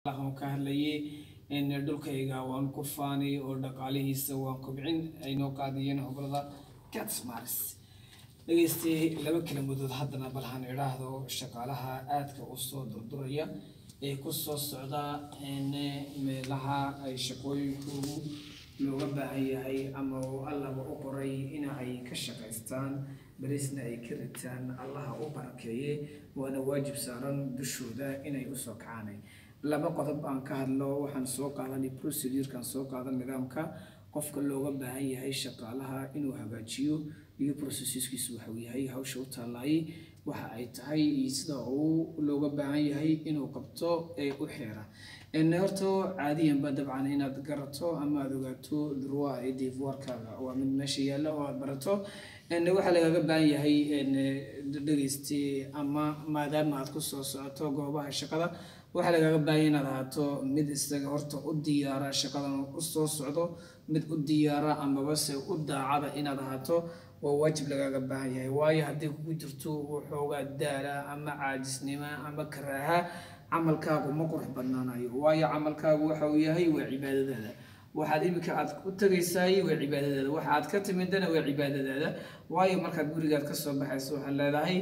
waxaan ka hadlayay in dhulkayga waan ku faanay oo dhaqaalihiisa waan kobcin ay noo qaadiyeen hobolada gatsmaris dhegeystay laba kelmadood haddana balhan idhaahdo shaqaalaha aadka u soo durduraya ee ku soo socda meelaha ay shaqooyinkoodu looga baahan yahay ama uu allaba u qoray in ay ka shaqaystaan berisna ay ka ritaan allaha u barakeeye waana waajib saaran dushooda inay usoo kacaanay laba qodob aan ka hadlo waxaan soo qaadanay procedurekan soo qaadan nidaamka qofka looga baahan yahay shaqaalaha inuu hagaajiyo iyo processkiisu waxuu yahay hawsha u taalaayay waxa ay tahay iyo sida uu looga baahan yahay inuu qabto ee u xeera horta caadiyanba dabcan inaad garato ama aad ogaato durwa ee divoirkaaga waa mid meesha yaalla oo aad barato waxaa lagaga baahan yahay dhegeyste ama maadaama aad kusoo socoto goobaha shaqada waxaa lagaga baahanya inaad ahaato mid isaga horta u diyaara shaqadan usoo socdo mid u diyaara amabase u daacada inaad ahaato waa waajib lagaaga baahan yahay waayo haddii kugu jirto waxoogaa daala ama caajisnimo ama karaaha camalkaagu ma qurux badnaanayo waayo camalkaagu waxa uu yahay waa cibaadadaada waxaad iminka aad u tagaysaay waa cibaadadaada waxa aad ka timidana waa cibaadadaada waayo markaad gurigaad kasoo baxayso waxaad leedahay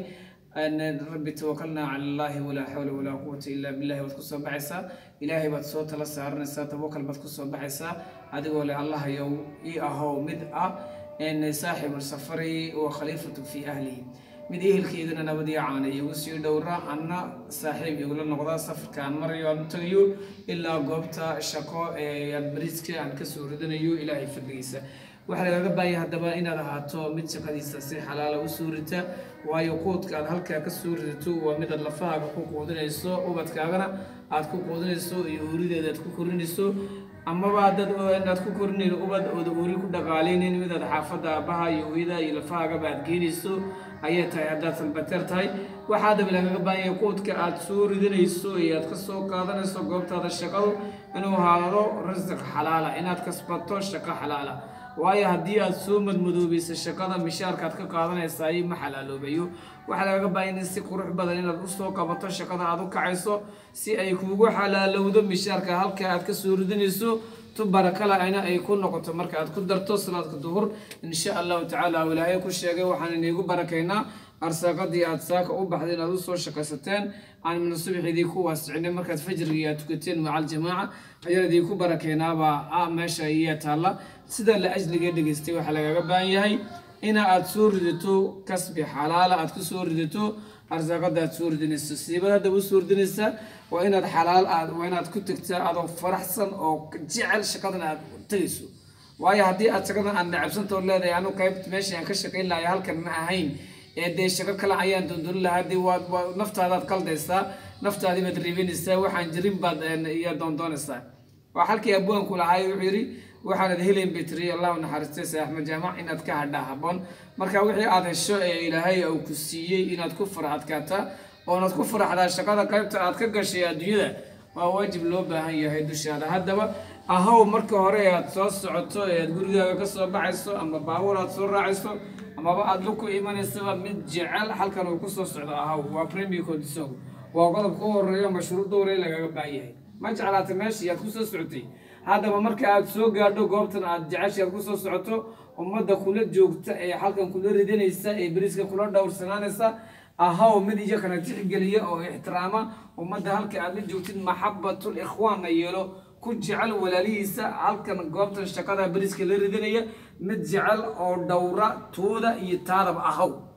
rabbi tawakalnaa cala allaahi walaa xawla walaa quwata illaa billahi baad kusoo baxaysaa ilaahay baad soo tala saaranaysaa tawakal baad kusoo baxaysaa adigoo leh allahayow ii ahow mid ah saaxibu safari wa khaliifatu fii ahlihi mid ehelkeydana nabadii caana igu sii dhowra anna saaxiib igula noqda safarka aan marayo aan u tagayo ilaa goobta shaqo ee aan bariiska aan kasoo ridanayo ilaahay fadligiisa waxaa lagaga baahaya haddaba inaad ahaato mid shaqadiisa si xalaala u soo rita waayo quudka aad halkaa ka soo ridato waa mid aad lafahaaga ku quudinayso ubadkaagana aad ku quudinayso iyo uurideeda aad ku korinayso amaba dad inaad ku korinayno ubad ooda uuri ku dhaqaaleynin midaad xaafadda aabbaha iyo hooyada iyo lafahaagaba aad geenayso ayay tahay haddaad salbateer tahay waxaa daba lagaga baahanya quudka aad soo ridanayso iyo aad ka soo qaadanayso goobtaada shaqadu inuu ahaado rasiq xalaala inaad kasbato shaqo xalaala waayo haddii aad soo madmadoobayso shaqada mishaarkaad ka qaadanaysaay ma xalaaloobayo waxaa lagaga baahanya in si qurux badan inaad usoo qabato shaqada aad u kacayso si ay kuugu xalaalowdo mishaarka halka aad kasoo ridanayso tu barakala ayna ay ku noqoto marka aad ku darto salaadka duhur insha allahu tacaala ilaahay ku sheegay waxaan iniigu barakaynaa arsaaqadii aad saaka u baxday inaad usoo shaqaysateen aan mina subaxidii ku waasicinay markaad fajrigii aad tukateen maca aljamaaca ayaan idinku barakaynaabaa a meesha iya taalla sida la ajliga dhegeystay waxaa lagaga baahan yahay ina aad soo ridato kasbi xalaala aad ku soo ridato arsaaqada aad soo ridinayso siibad haddaba usoo ridinaysa waa inaad xalaal aad waa inaad ku tegtaa adoo faraxsan oo jecel shaqadan aad tegayso waayo haddii aad shaqadan aad nacabsantao leedahay anu qaybt meeshii aan ka shaqayn lahay halkan ma ahayn ee dee shaqo kale ayaan dondoni lahaa dee waad waa naftaadaad qaldaysaa naftaadii baad riibinaysaa waxaan jirin baad iyo doondoonaysaa waa halkii abwaanku lahaay wuxuu yidhi waxaanad helen betri allahu naxariistay se axmed jaamac inaad ka hadhaa haboon marka wixii aad hesho ee ilaahay uu ku siiyey inaad ku faraxadkaataa oonaad ku faraxdaa shaqada qaybta aad ka gashay adduunyada waa waajib loo baahan yahay dushaada haddaba ahow marka hore aad soo socoto ee aad gurigaaga ka soo baxayso ama baabuur aad soo raacayso amaba aada luku imanaysaba mid jecel halkan uu kusoo socdo ahow waa premier condition waa qodobka u horeeyo mashruucda hore lagaga baahan yahay ma jeclaata meeshii aad kusoo socotay haddaba marka aad soo gaadho goobtan aad jecesha aad kusoo socoto ummadda kula joogta ee halkan kula ridanaysa ee beriska kula dhowrsanaanaysa ahaw mid iyakana tixgeliya oo ixtiraama ummadda halka aad la joogtid maxabatul ikhwaanna yeelo ku jecel walaalihiisa halkan goobtan shaqada beriska la ridanaya mid jecel oo dhowra tooda iyo taadaba ahaw